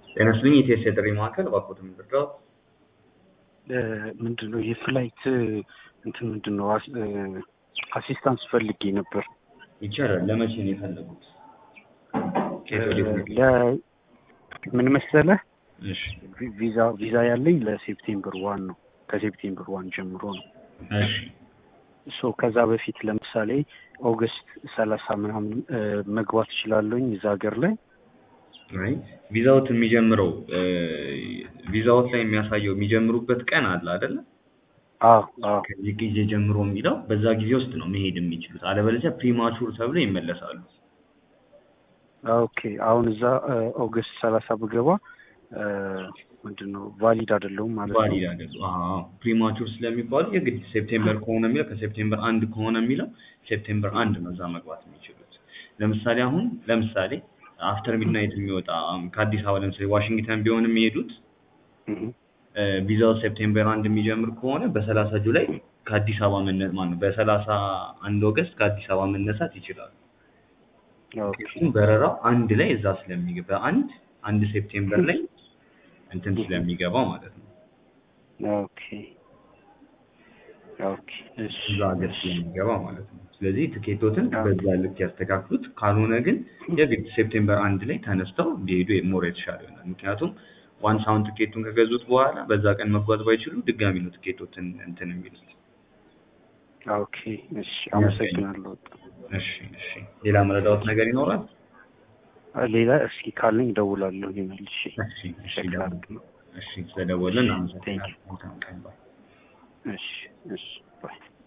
ጤና ይስጥልኝ የኢቲኤስ የጥሪ ማዕከል እባክዎትን ምንድነው? ምንድን ነው የፍላይት እንትን ምንድን ነው አሲስታንስ ፈልጌ ነበር። ይቻላል። ለመቼ ነው የፈለጉት? ከየት ወዴት ነው? ለ- ምን መሰለህ እሺ ቪዛ ቪዛ ያለኝ ለሴፕቴምበር ዋን ነው። ከሴፕቴምበር ዋን ጀምሮ ነው። እሺ ሶ ከዛ በፊት ለምሳሌ ኦገስት ሰላሳ ምናምን እ፣ መግባት እችላለሁኝ እዛ ሀገር ላይ አይ ቪዛዎት የሚጀምረው እ፣ ቪዛዎት ላይ የሚያሳየው የሚጀምሩበት ቀን አለ አይደለ? አዎ አዎ ከዚህ ጊዜ ጀምሮ የሚለው በዛ ጊዜ ውስጥ ነው መሄድ የሚችሉት። አለበለዚያ ፕሪማቹር ተብሎ ይመለሳሉ። ኦኬ አሁን እዛ እ፣ ኦገስት ሰላሳ ብገባ እ፣ ምንድን ነው ቫሊድ አይደለሁም ማለት ነው። ቫሊድ አይደሉ? አዎ ፕሪማቹር ስለሚባሉ የግድ ሴፕቴምበር ከሆነ የሚለው ከሴፕቴምበር አንድ ከሆነ የሚለው ሴፕቴምበር አንድ ነው እዛ መግባት የሚችሉት። ለምሳሌ አሁን ለምሳሌ አፍተር ሚድናይት የሚወጣ አሁን ከአዲስ አበባ ለምሳሌ ዋሽንግተን ቢሆን የሚሄዱት እህ፣ እ፣ ቪዛው ሴፕቴምበር አንድ የሚጀምር ከሆነ በሰላሳ ጁላይ ከአዲስ አበባ መነ ማነው በሰላሳ አንድ ኦገስት ከአዲስ አበባ መነሳት ይችላሉ። ኦኬ ምክንያቱም በረራው አንድ ላይ እዛ ስለሚገባ አንድ አንድ ሴፕቴምበር ላይ እንትን ስለሚገባ ማለት ነው። ኦኬ ኦኬ እሺ እዛ ሀገር ስለሚገባ ማለት ነው። ስለዚህ ትኬቶትን ኦኬ። በዛ ልክ ያስተካክሉት። ካልሆነ ግን የግድ ሴፕቴምበር አንድ ላይ ተነስተው ቢሄዱ ሞር የተሻለ ይሆናል። ምክንያቱም ዋንስ አሁን ትኬቱን ከገዙት በኋላ በዛ ቀን መጓዝ ባይችሉ ድጋሚ ነው ትኬቶትን እንትን የሚሉት። ኦኬ እሺ አመሰግናለሁ። እሺ እሺ። ሌላ መረዳዎት ነገር ይኖራል? ሌላ እስኪ ካለኝ እደውላለሁ መልሼ እሺ እሺ። ቼክ ደውል። ላድርግ ነው። እሺ ስለደወልን እሺ፣ አመሰግናለሁ። thank መልካም ቀን ባይ። እሺ እሺ ባይ